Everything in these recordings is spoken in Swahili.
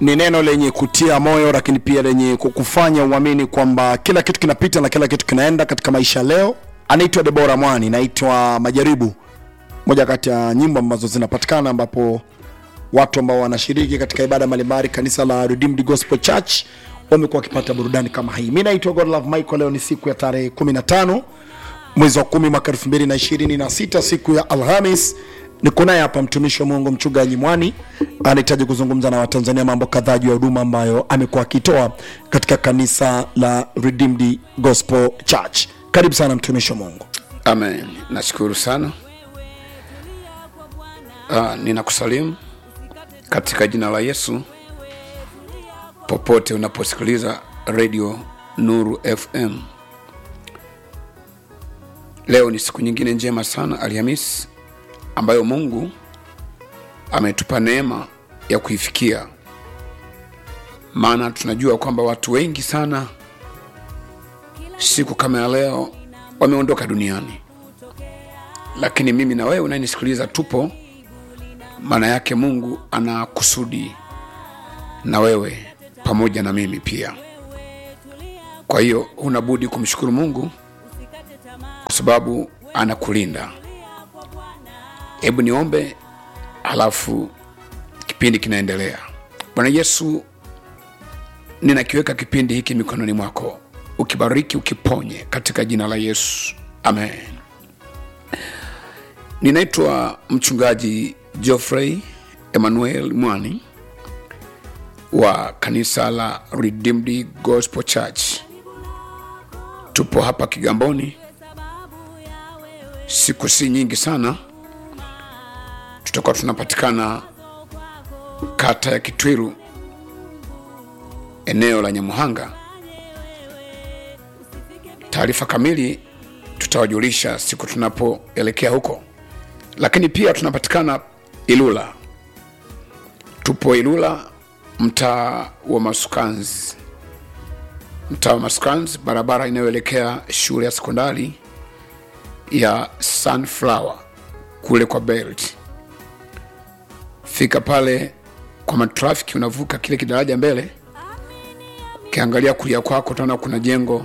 ni neno lenye kutia moyo lakini pia lenye kukufanya uamini kwamba kila kitu kinapita na kila kitu kinaenda katika maisha leo anaitwa debora mwani naitwa majaribu moja kati ya nyimbo ambazo zinapatikana ambapo watu ambao wanashiriki katika ibada mbalimbali kanisa la Redeemed Gospel Church wamekuwa wakipata burudani kama hii mi naitwa godlove michael leo ni siku ya tarehe 15 mwezi wa kumi mwaka 2026 siku ya alhamis niko naye hapa mtumishi wa mungu mchungaji mwani anahitaji kuzungumza na watanzania mambo kadhaa juu ya huduma ambayo amekuwa akitoa katika kanisa la Redeemed Gospel Church karibu sana mtumishi wa mungu amen nashukuru sana uh, ninakusalimu katika jina la yesu popote unaposikiliza redio nuru fm leo ni siku nyingine njema sana alhamis ambayo mungu ametupa neema ya kuifikia maana tunajua kwamba watu wengi sana siku kama ya leo wameondoka duniani lakini mimi na wewe unayenisikiliza tupo maana yake mungu ana kusudi na wewe pamoja na mimi pia kwa hiyo unabudi kumshukuru mungu kwa sababu anakulinda hebu niombe halafu kipindi kinaendelea bwana yesu ninakiweka kipindi hiki mikononi mwako ukibariki ukiponye katika jina la yesu amen ninaitwa mchungaji geoffrey emmanuel mwani wa kanisa la redeemed gospel church tupo hapa kigamboni siku si nyingi sana tutakuwa tunapatikana kata ya kitwiru eneo la nyamuhanga taarifa kamili tutawajulisha siku tunapoelekea huko lakini pia tunapatikana ilula tupo ilula mtaa wa masukanzi mtaa wa masukanzi barabara inayoelekea shule ya sekondari ya sunflower kule kwa belt fika pale kwa matrafiki unavuka kile kidaraja mbele ukiangalia kulia kwako utaona kuna jengo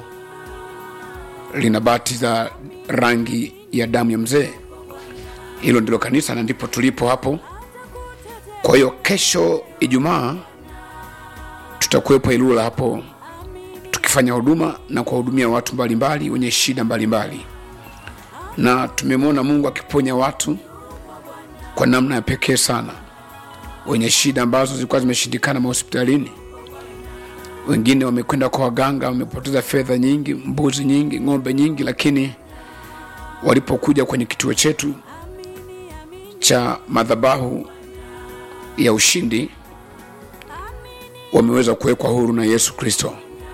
lina bati za rangi ya damu ya mzee hilo ndilo kanisa na ndipo tulipo hapo kwa hiyo kesho ijumaa tutakuwepo ilula hapo tukifanya huduma na kuwahudumia watu mbalimbali wenye shida mbalimbali na tumemwona mungu akiponya watu kwa namna ya pekee sana wenye shida ambazo zilikuwa zimeshindikana mahospitalini wengine wamekwenda kwa waganga wamepoteza fedha nyingi mbuzi nyingi ng'ombe nyingi lakini walipokuja kwenye kituo chetu cha madhabahu ya ushindi wameweza kuwekwa huru na yesu kristo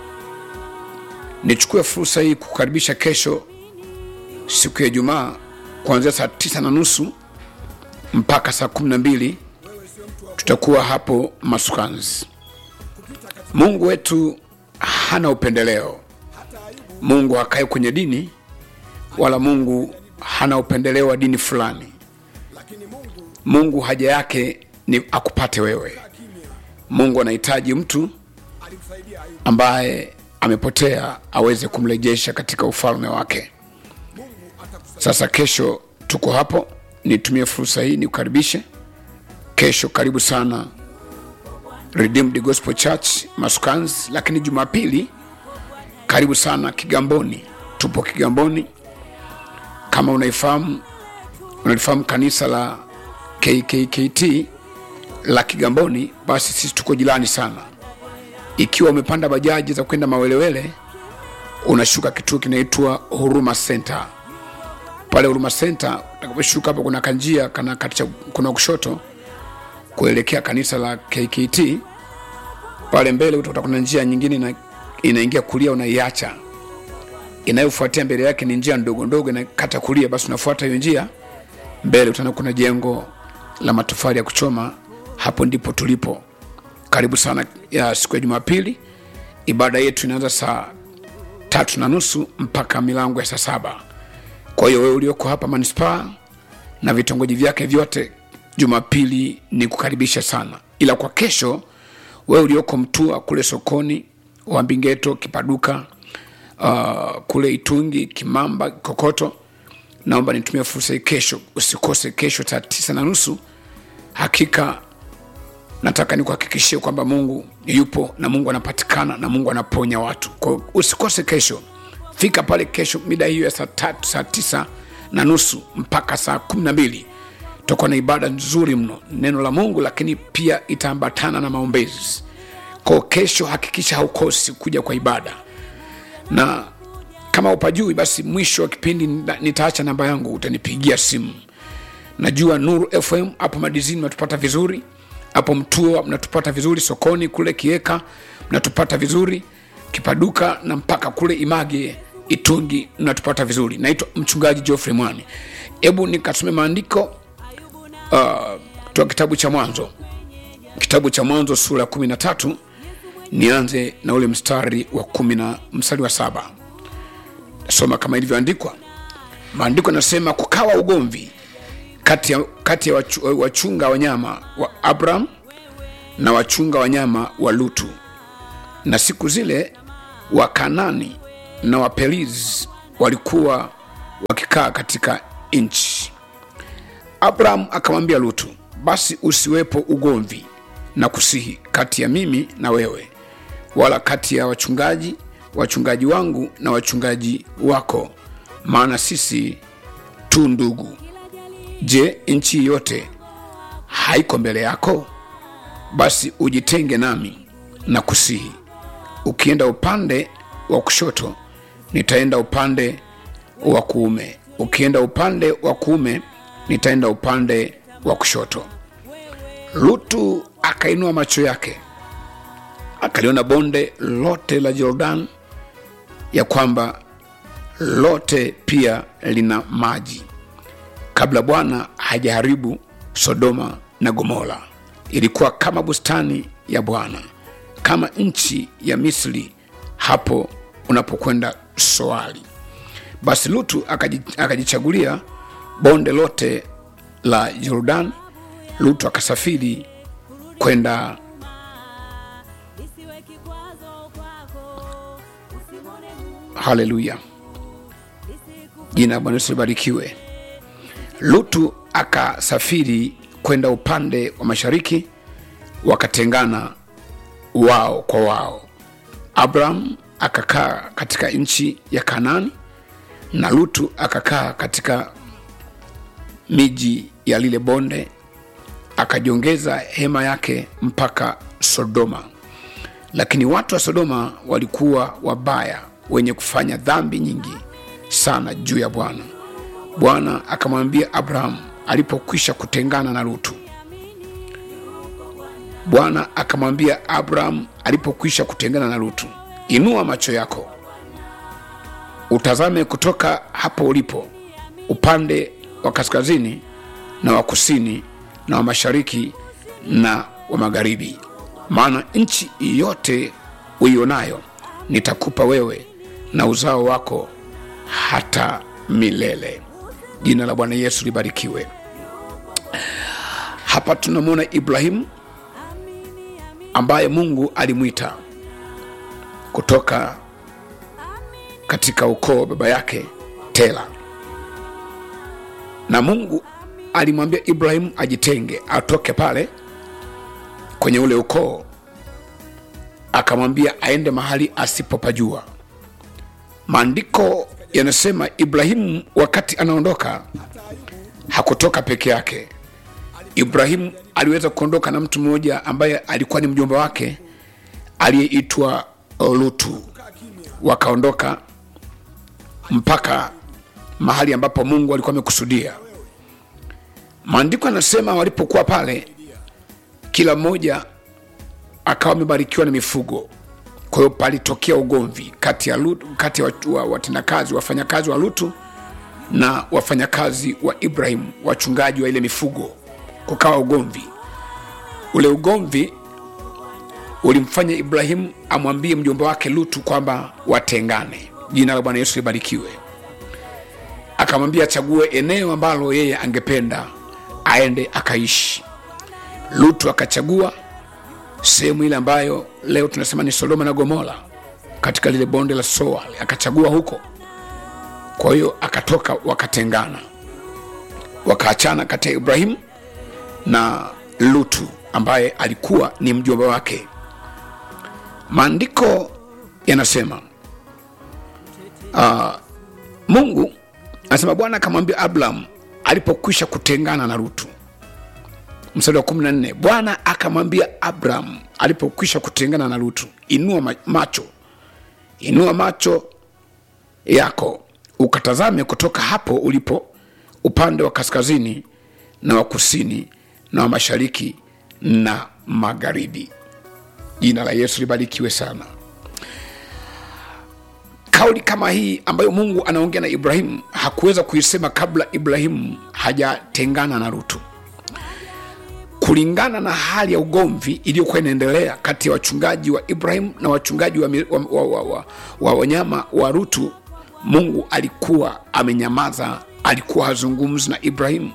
nichukue fursa hii kukaribisha kesho siku ya ijumaa kuanzia saa tisa na nusu mpaka saa kumi na mbili tutakuwa hapo masukanzi mungu wetu hana upendeleo mungu hakae kwenye dini wala mungu hana upendeleo wa dini fulani mungu haja yake ni akupate wewe mungu anahitaji mtu ambaye amepotea aweze kumrejesha katika ufalme wake sasa kesho tuko hapo nitumie fursa hii nikukaribishe kesho karibu sana redeemed gospel church masukans lakini jumapili karibu sana kigamboni tupo kigamboni kama unaifahamu unalifahamu kanisa la kkkt la kigamboni basi sisi tuko jirani sana ikiwa umepanda bajaji za kwenda mawelewele unashuka kituo kinaitwa huruma center pale huruma center utakaposhuka hapo kuna kanjia kana katika kuna kushoto kuelekea kanisa la kkt pale mbele utakuta kuna njia nyingine ina, inaingia kulia unaiacha inayofuatia mbele yake ni njia ndogo ndogo inakata kulia basi unafuata hiyo njia mbele utaona kuna jengo la matofali ya kuchoma hapo ndipo tulipo karibu sana ya siku ya jumapili ibada yetu inaanza saa tatu na nusu mpaka milango ya saa saba kwa hiyo wewe ulioko hapa manispaa na vitongoji vyake vyote jumapili ni kukaribisha sana ila kwa kesho wewe ulioko mtua kule sokoni wambingeto kipaduka uh, kule itungi kimamba kokoto naomba nitumie fursa hii kesho usikose kesho saa tisa na nusu hakika nataka nikuhakikishie kwamba mungu yupo na mungu anapatikana na mungu anaponya watu kwa hiyo usikose kesho fika pale kesho mida hiyo ya saa tatu saa tisa na nusu mpaka saa kumi na mbili tutakuwa na ibada nzuri mno neno la mungu lakini pia itaambatana na maombezi kwao kesho hakikisha haukosi kuja kwa ibada na kama upajui basi mwisho wa kipindi nita- nitaacha namba yangu utanipigia simu najua nuru fm hapo madizini mnatupata vizuri hapo mtua mnatupata vizuri sokoni kule kieka mnatupata vizuri kipaduka na mpaka kule image itungi mnatupata vizuri naitwa mchungaji geoffrey mwani hebu nikasome maandiko uh, toa kitabu cha mwanzo kitabu cha mwanzo sura ya kumi na tatu nianze na ule mstari wa kumi na mstari wa saba soma kama ilivyoandikwa maandiko yanasema kukawa ugomvi kati ya, kati ya wachu, wachunga wanyama wa abraham na wachunga wanyama wa lutu na siku zile wakanani na waperiz walikuwa wakikaa katika nchi abraham akamwambia lutu basi usiwepo ugomvi na kusihi kati ya mimi na wewe wala kati ya wachungaji wachungaji wangu na wachungaji wako maana sisi tu ndugu je nchi yote haiko mbele yako basi ujitenge nami na kusihi ukienda upande wa kushoto nitaenda upande wa kuume ukienda upande wa kuume nitaenda upande wa kushoto lutu akainua macho yake akaliona bonde lote la jordan ya kwamba lote pia lina maji kabla bwana hajaharibu sodoma na gomora ilikuwa kama bustani ya bwana kama nchi ya misri hapo unapokwenda soali basi lutu akaji- akajichagulia bonde lote la jordan lutu akasafiri kwenda isiwe kikwazo kwako usimwone Mungu haleluya isiku jina la bwana yesu libarikiwe lutu akasafiri kwenda upande wa mashariki wakatengana wao kwa wao abraham akakaa katika nchi ya kanani na lutu akakaa katika miji ya lile bonde akajiongeza hema yake mpaka sodoma lakini watu wa sodoma walikuwa wabaya wenye kufanya dhambi nyingi sana juu ya bwana bwana akamwambia abrahamu alipokwisha kutengana na lutu bwana akamwambia abrahamu alipokwisha kutengana na lutu inua macho yako utazame kutoka hapo ulipo upande wa kaskazini na wa kusini na wa mashariki na wa magharibi maana nchi yote uionayo nitakupa wewe na uzao wako hata milele jina la bwana yesu libarikiwe hapa tunamwona ibrahimu ambaye mungu alimwita kutoka katika ukoo wa baba yake tela na mungu alimwambia ibrahimu ajitenge atoke pale kwenye ule ukoo akamwambia aende mahali asipopajua maandiko yanasema ibrahimu wakati anaondoka hakutoka peke yake ibrahimu aliweza kuondoka na mtu mmoja ambaye alikuwa ni mjomba wake aliyeitwa lutu wakaondoka mpaka mahali ambapo mungu alikuwa amekusudia maandiko yanasema walipokuwa pale kila mmoja akawa amebarikiwa na mifugo kwa hiyo palitokea ugomvi kati ya, Lutu, kati ya watu- wa- watendakazi wafanyakazi wa lutu na wafanyakazi wa ibrahim wachungaji wa ile mifugo kukawa ugomvi ule ugomvi ulimfanya ibrahimu amwambie mjomba wake lutu kwamba watengane jina la bwana yesu libarikiwe akamwambia achague eneo ambalo yeye angependa aende akaishi lutu akachagua sehemu ile ambayo leo tunasema ni sodoma na gomora katika lile bonde la soa akachagua huko kwa hiyo akatoka wakatengana wakaachana kati ya ibrahimu na lutu ambaye alikuwa ni mjomba wake maandiko yanasema uh, mungu anasema bwana akamwambia abraham alipokwisha kutengana na lutu mstari wa 14 bwana akamwambia abraham alipokwisha kutengana na lutu inua ma- macho inua macho yako ukatazame kutoka hapo ulipo upande wa kaskazini na wa kusini na wa mashariki na magharibi jina la yesu libarikiwe sana kauli kama hii ambayo mungu anaongea na ibrahimu hakuweza kuisema kabla ibrahimu hajatengana na rutu kulingana na hali ya ugomvi iliyokuwa inaendelea kati ya wachungaji wa ibrahim na wachungaji wa, mi- wa, wa, wa, wa, wa wanyama wa rutu mungu alikuwa amenyamaza alikuwa hazungumzi na ibrahimu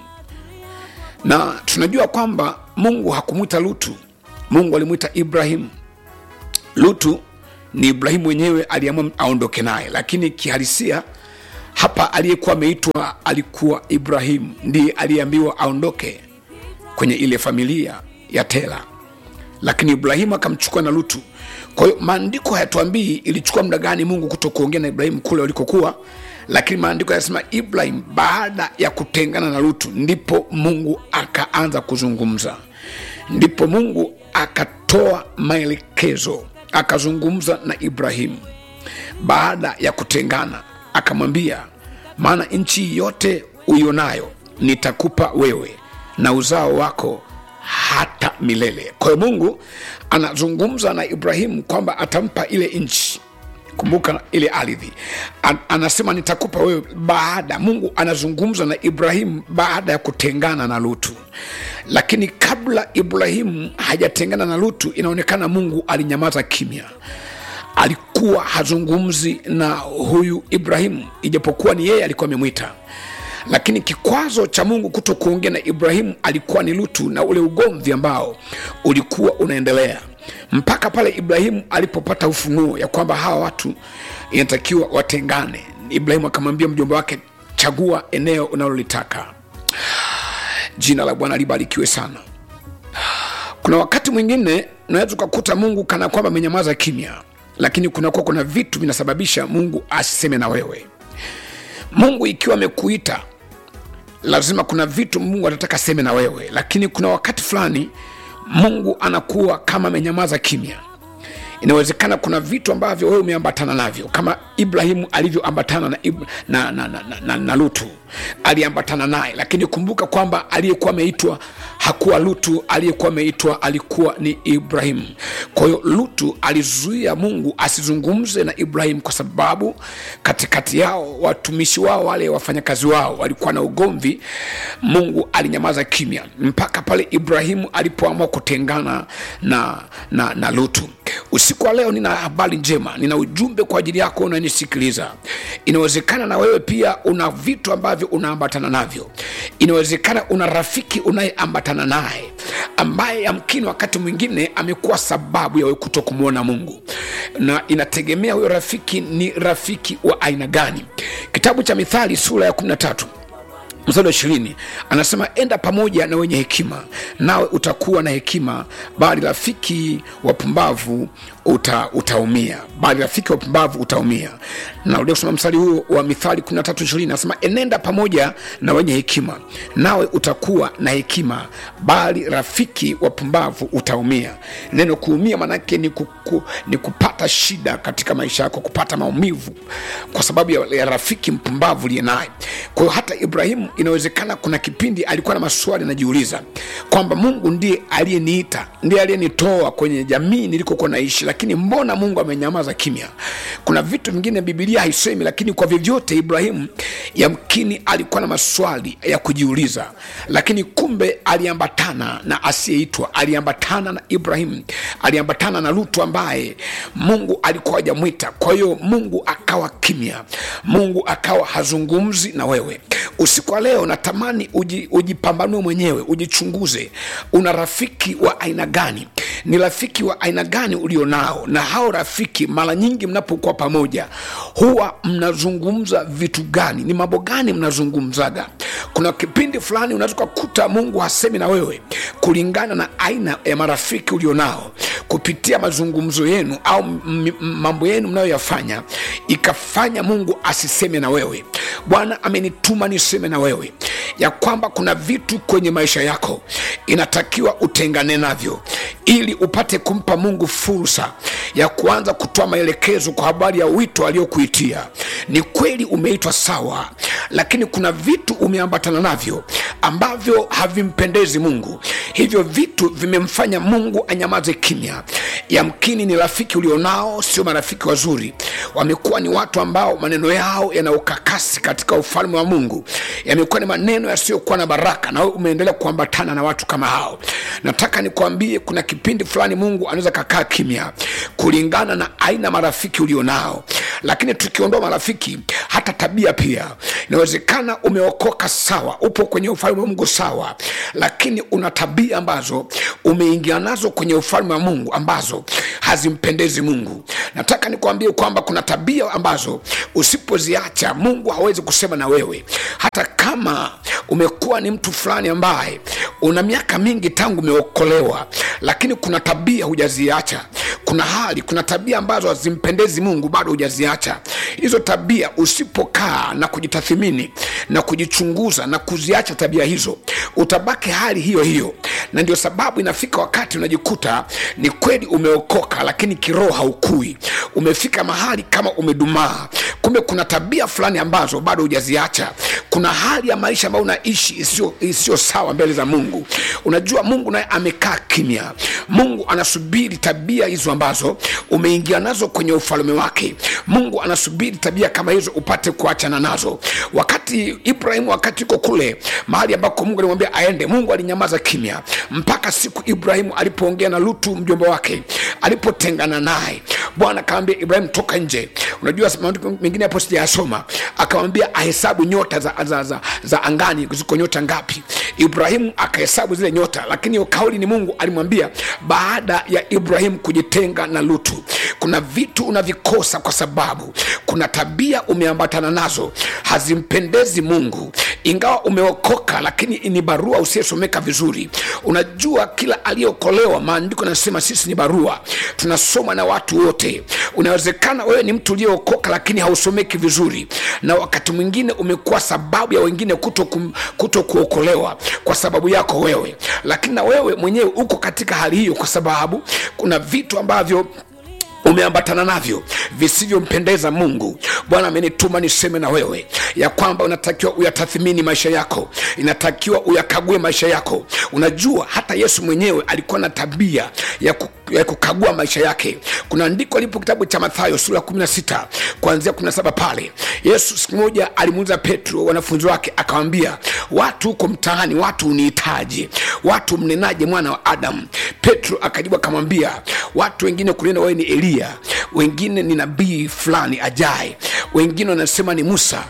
na tunajua kwamba mungu hakumwita lutu mungu alimwita ibrahimu lutu ni ibrahimu mwenyewe aliamua aondoke naye lakini kihalisia hapa aliyekuwa ameitwa alikuwa ibrahimu ndiye aliyeambiwa aondoke kwenye ile familia ya tela lakini ibrahimu akamchukua na lutu kwa hiyo maandiko hayatuambii ilichukua muda gani mungu kuto kuongea na ibrahimu kule walikokuwa lakini maandiko yanasema ibrahim baada ya kutengana na lutu ndipo mungu akaanza kuzungumza ndipo mungu akatoa maelekezo akazungumza na ibrahimu baada ya kutengana akamwambia maana nchi yote uionayo nitakupa wewe na uzao wako hata milele kwa hiyo mungu anazungumza na ibrahimu kwamba atampa ile nchi kumbuka ile ardhi An- anasema nitakupa wewe baada mungu anazungumza na ibrahimu baada ya kutengana na lutu lakini kabla ibrahimu hajatengana na lutu inaonekana mungu alinyamaza kimya alikuwa hazungumzi na huyu ibrahimu ijapokuwa ni yeye alikuwa amemwita lakini kikwazo cha mungu kuto kuongea na ibrahimu alikuwa ni lutu na ule ugomvi ambao ulikuwa unaendelea mpaka pale ibrahimu alipopata ufunuo ya kwamba hawa watu inatakiwa watengane ibrahimu akamwambia mjomba wake chagua eneo unalolitaka jina la bwana libarikiwe sana kuna wakati mwingine unaweza ukakuta mungu kana kwamba amenyamaza kimya lakini kunakuwa kuna vitu vinasababisha mungu asiseme na wewe mungu ikiwa amekuita lazima kuna vitu mungu anataka aseme na wewe lakini kuna wakati fulani mungu anakuwa kama amenyamaza kimya inawezekana kuna vitu ambavyo wewe umeambatana navyo kama ibrahimu alivyoambatana na, Ibra- na, na, na, na, na, na lutu aliambatana naye lakini kumbuka kwamba aliyekuwa ameitwa hakuwa lutu aliyekuwa ameitwa alikuwa ni ibrahimu kwa hiyo lutu alizuia mungu asizungumze na ibrahimu kwa sababu katikati yao watumishi wao wale wafanyakazi wao walikuwa na ugomvi mungu alinyamaza kimya mpaka pale ibrahimu alipoamua kutengana na, na, na lutu usiku wa leo nina habari njema nina ujumbe kwa ajili yako unanisikiliza inawezekana na wewe pia una vitu ambavyo unaambatana navyo inawezekana una rafiki unayeambatana naye ambaye yamkini wakati mwingine amekuwa sababu ya wewe kuto kumwona mungu na inategemea huyo rafiki ni rafiki wa aina gani kitabu cha mithali sura ya 13 mstari wa ishirini anasema enda pamoja na wenye hekima nawe utakuwa na hekima bali rafiki wapumbavu uta, utaumia bali rafiki wapumbavu utaumia narudia kusoma mstari huo wa mithali 13 anasema enenda pamoja na wenye hekima nawe utakuwa na hekima bali rafiki wapumbavu utaumia neno kuumia manake ni, kuku, ni kupata shida katika maisha yako kupata maumivu kwa sababu ya, ya rafiki mpumbavu liye naye kwa hiyo hata ibrahimu inawezekana kuna kipindi alikuwa na maswali anajiuliza kwamba mungu ndiye aliyeniita ndiye aliyenitoa kwenye jamii nilikokuwa naishi lakini mbona mungu amenyamaza kimya kuna vitu vingine bibilia haisemi lakini kwa vyovyote ibrahimu yamkini alikuwa na maswali ya kujiuliza lakini kumbe aliambatana na asiyeitwa aliambatana na ibrahimu aliambatana na lutu ambaye mungu alikuwa hajamwita kwa hiyo mungu akawa kimya mungu akawa hazungumzi na wewe usiku wa leo leo natamani uji, ujipambanue mwenyewe ujichunguze una rafiki wa aina gani ni rafiki wa aina gani ulionao na hao rafiki mara nyingi mnapokuwa pamoja huwa mnazungumza vitu gani ni mambo gani mnazungumzaga kuna kipindi fulani unaweza ukakuta mungu hasemi na wewe kulingana na aina ya marafiki ulionao kupitia mazungumzo yenu au m- m- mambo yenu mnayoyafanya ikafanya mungu asiseme na wewe bwana amenituma niseme na wewe ya kwamba kuna vitu kwenye maisha yako inatakiwa utengane navyo ili upate kumpa mungu fursa ya kuanza kutoa maelekezo kwa habari ya wito aliokuitia ni kweli umeitwa sawa lakini kuna vitu umeambatana navyo ambavyo havimpendezi mungu hivyo vitu vimemfanya mungu anyamaze kimya yamkini ni rafiki ulionao sio marafiki wazuri wamekuwa ni watu ambao maneno yao yana ukakasi katika ufalme wa mungu yamekuwa ni maneno yasiyokuwa na baraka na wewe umeendelea kuambatana na watu kama hao nataka nikwambie kuna kipindi fulani mungu anaweza kakaa kimya kulingana na aina marafiki ulionao lakini tukiondoa marafiki hata tabia pia inawezekana umeokoka sawa upo kwenye ufalme wa mungu sawa lakini una tabia ambazo umeingia nazo kwenye ufalme wa mungu ambazo hazimpendezi mungu nataka nikwambie kwamba kuna tabia ambazo usipoziacha mungu hawezi kusema na wewe hata kama umekuwa ni mtu fulani ambaye una miaka mingi tangu umeokolewa lakini kuna tabia hujaziacha kuna hali kuna tabia ambazo hazimpendezi mungu bado hujaziacha hizo tabia usipokaa na kujitathimini na kujichunguza na kuziacha tabia hizo utabaki hali hiyo hiyo na ndio sababu inafika wakati unajikuta ni kweli umeokoka lakini kiroho haukui umefika mahali kama umedumaa kumbe kuna tabia fulani ambazo bado hujaziacha kuna hali ya maisha ambayo unaishi isiyo isiyo sawa mbele za mungu unajua mungu naye amekaa kimya mungu anasubiri tabia hizo ambazo umeingia nazo kwenye ufalme wake mungu anasubiri tabia kama hizo upate kuachana nazo wakati ibrahimu wakati yuko kule mahali ambako mungu alimwambia aende mungu alinyamaza kimya mpaka siku ibrahimu alipoongea na lutu mjomba wake alipotengana naye bwana akamwambia ibrahimu toka nje unajua maandiko mengine hapo sijayasoma akamwambia ahesabu nyota za, za, za, za angani ziko nyota ngapi ibrahimu akahesabu zile nyota lakini hiyo kauli ni mungu alimwambia baada ya ibrahimu kujitenga na lutu kuna vitu unavikosa kwa sababu kuna tabia umeambatana nazo hazimpendezi mungu ingawa umeokoka lakini ni barua usiyesomeka vizuri unajua kila aliyeokolewa maandiko yanasema sisi ni barua tunasoma na watu wote unawezekana wewe ni mtu uliyeokoka lakini hausomeki vizuri na wakati mwingine umekuwa sababu ya wengine kuto, kum, kuto kuokolewa kwa sababu yako wewe lakini na wewe mwenyewe uko katika hali hiyo kwa sababu kuna vitu ambavyo umeambatana navyo visivyompendeza mungu bwana amenituma niseme na wewe ya kwamba unatakiwa uyatathimini maisha yako inatakiwa uyakague maisha yako unajua hata yesu mwenyewe alikuwa na tabia ya, ku, ya kukagua maisha yake kuna andiko lipo kitabu cha mathayo sura 16 kuanzia 17 pale yesu siku moja alimuuliza petro wanafunzi wake akawambia watu huko mtaani watu unihitaji watu mnenaje mwana wa adamu petro akajibu akamwambia watu wengine kunena wewe ni eliya wengine ni nabii fulani ajaye wengine wanasema ni musa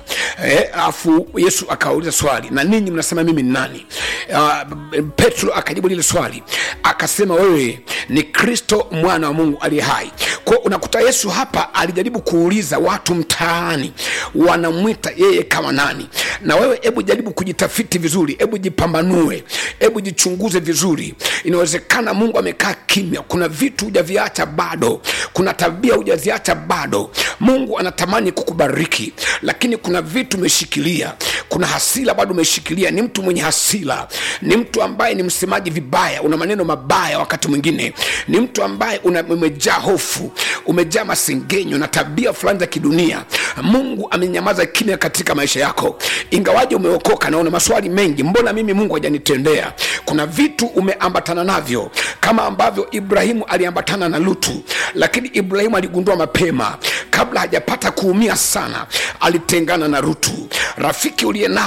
alafu eh, yesu akawauliza swali na ninyi mnasema mimi ni nani uh, petro akajibu lile swali akasema wewe ni kristo mwana wa mungu aliye hai kwao unakuta yesu hapa alijaribu kuuliza watu mtaani wanamwita yeye kama nani na wewe hebu jaribu kujitafiti vizuri hebu jipambanue hebu jichunguze vizuri inawezekana mungu amekaa kimya kuna vitu hujaviacha bado kuna tabia hujaziacha bado mungu anatamani kukubariki lakini kuna vitu umeshikilia kuna hasila bado umeshikilia ni mtu mwenye hasila ni mtu ambaye ni msemaji vibaya una maneno mabaya wakati mwingine ni mtu ambaye una, umejaa hofu umejaa masengenyo na tabia fulani za kidunia mungu amenyamaza kimya katika maisha yako ingawaje umeokoka na una maswali mengi mbona mimi mungu hajanitendea kuna vitu umeambatana navyo kama ambavyo ibrahimu aliambatana na lutu lakini ibrahimu aligundua mapema kabla hajapata kuumia sana alitengana na rutu rafiki uliye naye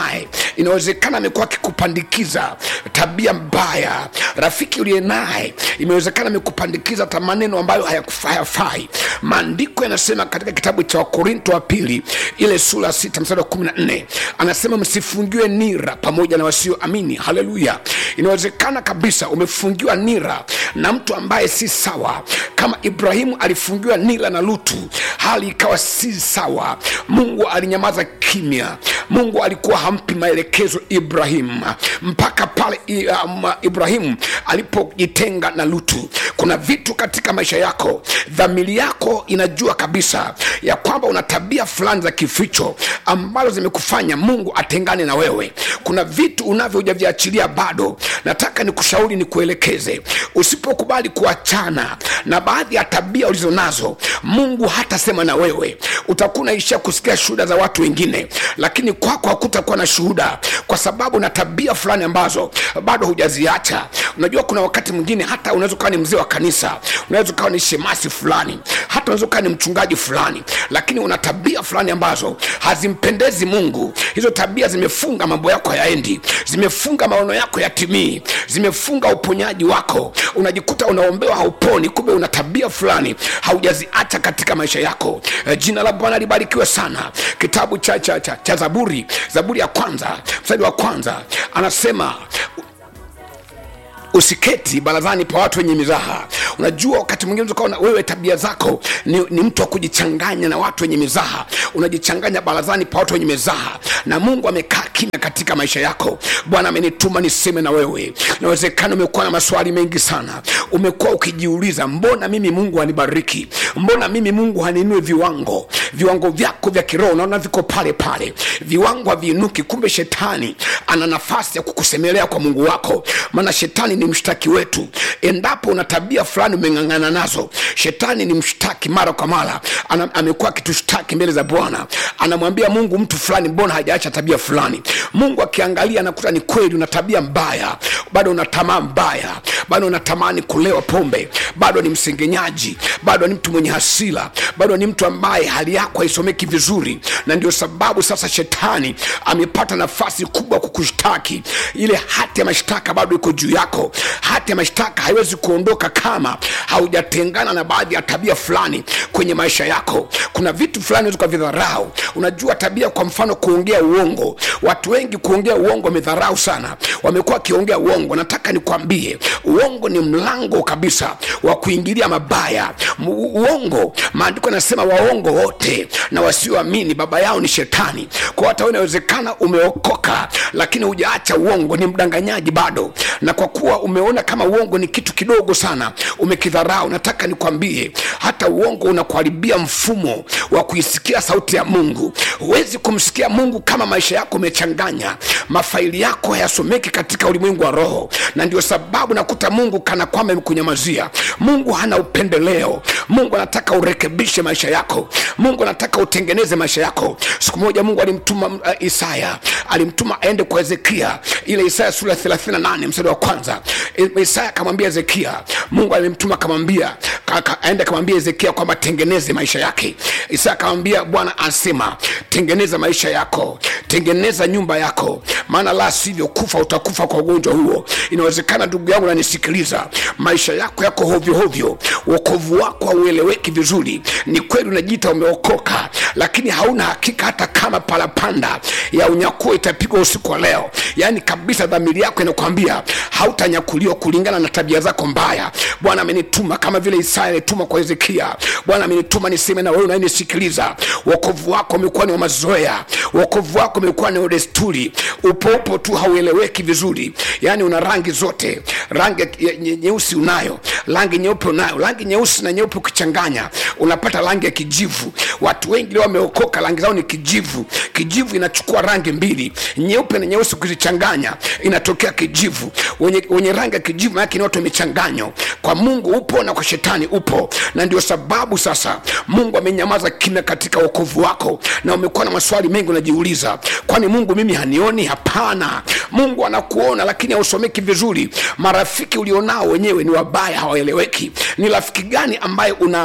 inawezekana amekuwa akikupandikiza tabia mbaya rafiki uliye naye imewezekana amekupandikiza hata maneno ambayo hayakufa- hayafai maandiko yanasema katika kitabu cha wakorinto wa pili ile sura ya sita mstari wa kumi na nne anasema msifungiwe nira pamoja na wasioamini haleluya inawezekana kabisa umefungiwa nira na mtu ambaye si sawa kama ibrahimu alifungiwa nira na lutu hali ikawa si sawa mungu alinyamaza kimya mungu alikuwa hampi maelekezo ibrahim mpaka pale i- um, ibrahimu alipojitenga na lutu kuna vitu katika maisha yako dhamiri yako inajua kabisa ya kwamba una tabia fulani za kificho ambazo zimekufanya mungu atengane na wewe kuna vitu unavyo hujaviachilia bado nataka nikushauri nikuelekeze usipokubali kuachana na baadhi ya tabia ulizo nazo mungu hatasema na wewe utakuwa unaishia kusikia shuhuda za watu wengine lakini kwako hakutakuwa na shuhuda kwa sababu na tabia fulani ambazo bado hujaziacha unajua kuna wakati mwingine hata unaweza ukawa ni mzee wa kanisa unaweza ukawa ni shemasi fulani hata unaweza ukawa ni mchungaji fulani lakini una tabia fulani ambazo hazimpendezi mungu hizo tabia zimefunga mambo yako hayaendi zimefunga maono yako yatimii zimefunga uponyaji wako unajikuta unaombewa hauponi kumbe una tabia fulani haujaziacha katika maisha yako e, jina la bwana libarikiwe sana kitabu cha, cha, cha, cha zaburi zaburi ya kwanza mstari wa kwanza anasema usiketi barazani pa watu wenye mizaha unajua wakati mwingine unaweza ukaona wewe tabia zako ni, ni mtu wa kujichanganya na watu wenye mizaha unajichanganya barazani pa watu wenye mizaha na mungu amekaa kimya katika maisha yako bwana amenituma niseme na wewe inawezekana umekuwa na maswali mengi sana umekuwa ukijiuliza mbona mimi mungu hanibariki mbona mimi mungu haninue viwango viwango vyako vya kiroho unaona viko pale pale viwango haviinuki kumbe shetani ana nafasi ya kukusemelea kwa mungu wako maana shetani ni mshtaki wetu endapo una tabia fulani umeng'ang'ana nazo shetani ni mshtaki mara kwa mara Ana- amekuwa akitushtaki mbele za bwana anamwambia mungu mtu fulani mbona hajaacha tabia fulani mungu akiangalia anakuta ni kweli una tabia mbaya bado una tamaa mbaya bado unatamani kulewa pombe bado ni msengenyaji bado ni mtu mwenye hasira bado ni mtu ambaye hali yako haisomeki vizuri na ndio sababu sasa shetani amepata nafasi kubwa kukushtaki ile hati ya mashtaka bado iko juu yako hati ya mashtaka haiwezi kuondoka kama haujatengana na baadhi ya tabia fulani kwenye maisha yako kuna vitu fulani unaweza ukavidharau unajua tabia kwa mfano kuongea uongo watu wengi kuongea uongo wamedharau sana wamekuwa wakiongea uongo nataka nikwambie uongo ni mlango kabisa wa kuingilia mabaya Mu- uongo maandiko yanasema waongo wote na wasioamini baba yao ni shetani kwa hata wewe inawezekana umeokoka lakini hujaacha uongo ni mdanganyaji bado na kwa kuwa umeona kama uongo ni kitu kidogo sana umekidharau nataka nikwambie hata uongo unakuharibia mfumo wa kuisikia sauti ya mungu huwezi kumsikia mungu kama maisha yako umechanganya mafaili yako hayasomeki katika ulimwengu wa roho na ndio sababu nakuta mungu kana kwamba imekunyamazia mungu hana upendeleo mungu anataka urekebishe maisha yako mungu anataka utengeneze maisha yako siku moja mungu alimtuma uh, isaya alimtuma aende kwa hezekia ile isaya sura ya 38 mstari wa kwanza I- isaya akamwambia hezekia mungu alimtuma akamwambia ka- ka- aende akamwambia hezekia kwamba tengeneze maisha yake isaya akamwambia bwana asema tengeneza maisha yako tengeneza nyumba yako maana la sivyo kufa utakufa kwa ugonjwa huo inawezekana ndugu yangu nanisikiliza maisha yako yako hovyohovyo uokovu wako haueleweki vizuri ni kweli unajiita umeokoka lakini hauna hakika hata kama palapanda ya unyakuo itapigwa usiku wa leo yaani kabisa dhamiri yako inakwambia hautanyakuliwa kulingana na tabia zako mbaya bwana amenituma kama vile isaya alituma kwa hezekia bwana amenituma niseme na wewe unayenisikiliza uokovu wako umekuwa ni wa mazoea uokovu wako umekuwa ni wa desturi upo upo tu haueleweki vizuri yaani una rangi zote rangi ya- nye- nyeusi unayo rangi nyeupe unayo rangi nyeusi na nyeupe ukichanganya unapata rangi ya kijivu watu wengi leo wameokoka rangi zao ni kijivu kijivu inachukua rangi mbili nyeupe na nyeusi ukizichanganya inatokea kijivu wenye, wenye rangi ya kijivu maanake ni watu wamechanganyo kwa mungu upo na kwa shetani upo na ndio sababu sasa mungu amenyamaza kimya katika wokovu wako na umekuwa na maswali mengi unajiuliza kwani mungu mimi hanioni hapana mungu anakuona lakini hausomeki vizuri marafiki ulionao wenyewe ni wabaya hawaeleweki ni rafiki gani ambaye unaamua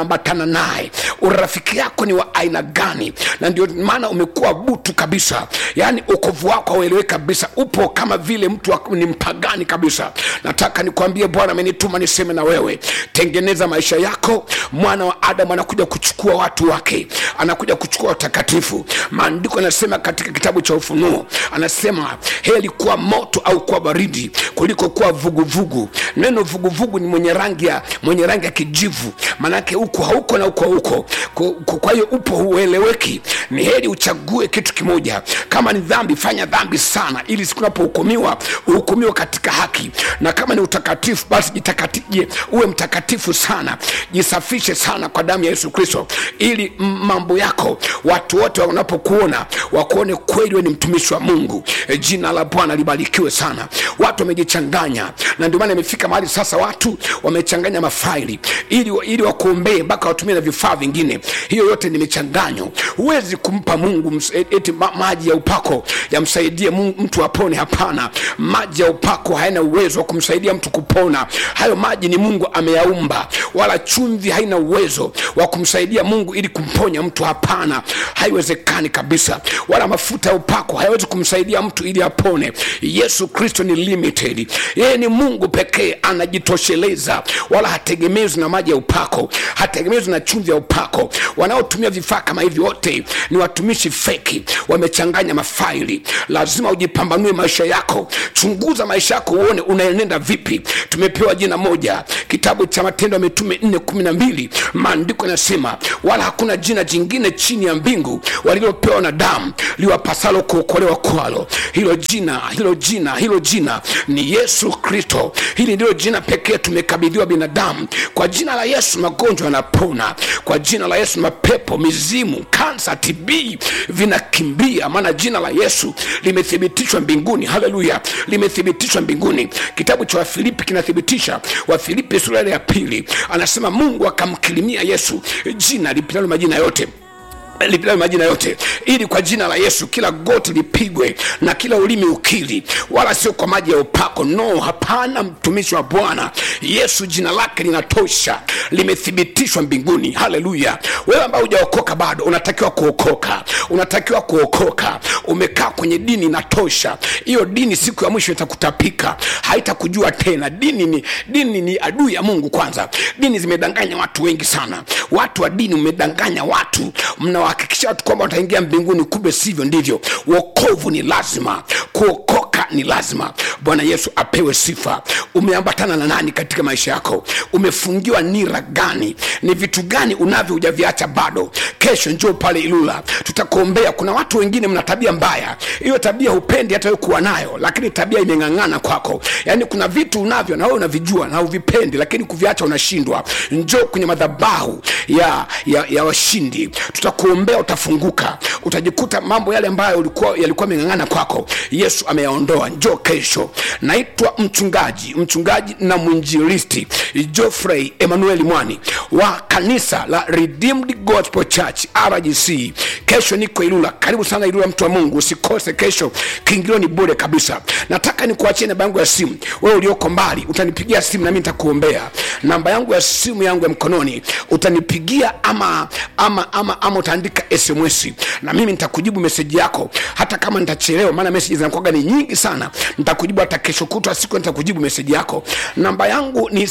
unaambatana naye urafiki yako ni wa aina gani na ndio maana umekuwa butu kabisa yaani ukovu wako hauelewi kabisa upo kama vile mtu wa- ni mpagani kabisa nataka nikwambie bwana amenituma niseme na wewe tengeneza maisha yako mwana wa adamu anakuja kuchukua watu wake anakuja kuchukua watakatifu maandiko yanasema katika kitabu cha ufunuo anasema heli kuwa moto au kuwa baridi kuliko kuwa vuguvugu neno vuguvugu ni mwenye rangi ya mwenye rangi ya kijivu maanake huko hauko na huko huko Kwa- kwa kwa hiyo upo hueleweki ni heri uchague kitu kimoja kama ni dhambi fanya dhambi sana ili siku unapohukumiwa uhukumiwe katika haki na kama ni utakatifu basi jitakati- je, uwe mtakatifu sana jisafishe sana kwa damu ya yesu kristo ili m- mambo yako watu wote wanapokuona wakuone kweli we ni mtumishi wa mungu e, jina la bwana libarikiwe sana watu wamejichanganya na ndio maana imefika mahali sasa watu wamechanganya mafaili ili, ili wakuombee mpaka watumie na vifaa vingine hiyo yote ni michanganyo huwezi kumpa mungu ms- eti ma, maji ya upako yamsaidie Mungu- mtu apone hapana maji ya upako hayana uwezo wa kumsaidia mtu kupona hayo maji ni mungu ameyaumba wala chumvi haina uwezo wa kumsaidia mungu ili kumponya mtu hapana haiwezekani kabisa wala mafuta ya upako hayawezi kumsaidia mtu ili apone yesu kristo ni limited yeye ni mungu pekee anajitosheleza wala hategemezwi na maji ya upako hategemezwi na chumvi ya upako wanaotumia vifaa kama hivi wote ni watumishi feki wamechanganya mafaili lazima ujipambanue maisha yako chunguza maisha yako uone unaenenda vipi tumepewa jina moja kitabu cha matendo ya mitume 412 maandiko yanasema wala hakuna jina jingine chini ya mbingu walilopewa na damu liwapasalo kuokolewa kwalo hilo jina hilo jina hilo jina ni yesu kristo hili ndilo jina pekee tumekabidhiwa binadamu kwa jina la yesu magonjwa yanapona kwa jina la yesu mapepo mizimu kansa tb vinakimbia maana jina la yesu limethibitishwa mbinguni haleluya limethibitishwa mbinguni kitabu cha wafilipi kinathibitisha wafilipi sura ile ya pili anasema mungu akamkirimia yesu jina lipitalo majina yote lipitalo majina yote ili kwa jina la yesu kila goti lipigwe na kila ulimi ukili wala sio kwa maji ya upako no hapana mtumishi wa bwana yesu jina lake linatosha limethibitishwa mbinguni haleluya wewe ambao hujaokoka bado unatakiwa kuokoka unatakiwa kuokoka umekaa kwenye dini inatosha hiyo dini siku ya mwisho itakutapika haitakujua tena dini ni dini ni adui ya mungu kwanza dini zimedanganya watu wengi sana watu wa dini umedanganya watu mnawahakikisha watu kwamba wataingia mbinguni kumbe sivyo ndivyo wokovu ni lazima kuokoka ni lazima bwana yesu apewe sifa umeambatana na nani katika maisha yako umefungiwa nira gani ni vitu gani unavyo hujaviacha bado kesho njoo pale ilula tutakuombea kuna watu wengine mna tabia mbaya hiyo tabia hupendi hata wewe kuwa nayo lakini tabia imeng'ang'ana kwako yaani kuna vitu unavyo na wewe unavijua na uvipendi lakini kuviacha unashindwa njoo kwenye madhabahu ya, ya, ya washindi tutakuombea utafunguka utajikuta mambo yale ambayo ulikuwa yalikuwa ameng'ang'ana kwako yesu ameyaondoa njoo kesho naitwa mchungaji mchungaji na mwinjilisti joffrey emmanuel mwani wa kanisa la redeemed gospel church rgc kesho niko ilula karibu sana ilula mtu wa mungu usikose kesho kiingilio ni bure kabisa nataka nikuachie namba yangu ya simu wewe ulioko mbali utanipigia simu nami nitakuombea namba yangu ya simu yangu ya mkononi utanipigia ama ama ama, ama utaandika sms na mimi nitakujibu meseji yako hata kama nitachelewa maana meseji zinakuaga ni nyingi sana nitakujibu hata kesho kutwa siku nitakujibu meseji yako namba yangu ni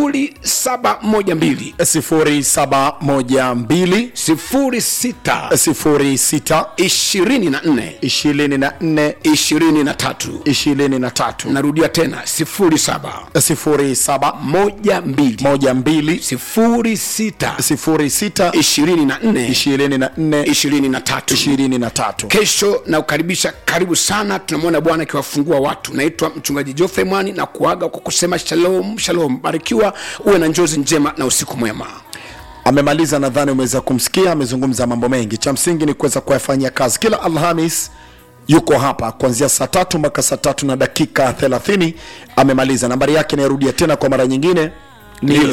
0712 0712 06 06 24 24 23 23 narudia tena 07 07 12 12 06 06 24 24 23 23 kesho na kukaribisha karibu sana tunamwona bwana akiwafungua watu naitwa mchungaji jofrey mwani na kuaga kwa kusema shalom shalom barikiwa uwe na njozi njema na usiku mwema amemaliza nadhani umeweza kumsikia amezungumza mambo mengi cha msingi ni kuweza kuyafanyia kazi kila alhamis yuko hapa kuanzia saa tatu mpaka saa tatu na dakika 30 amemaliza nambari yake nairudia tena kwa mara nyingine ni Ndiyo.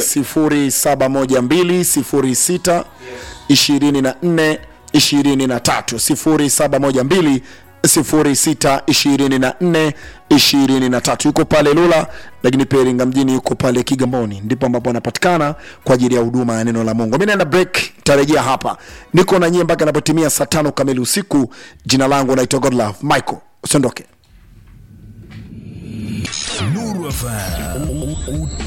071206 24 23 0712 062423 yuko pale Lula, lakini pia Iringa mjini yuko pale Kigamboni, ndipo ambapo anapatikana kwa ajili ya huduma ya neno la Mungu. Mimi naenda break, tarejea hapa, niko na nyie mpaka inapotimia saa tano kamili usiku. Jina langu naitwa Godlove Michael, usiondoke. Nuru FM.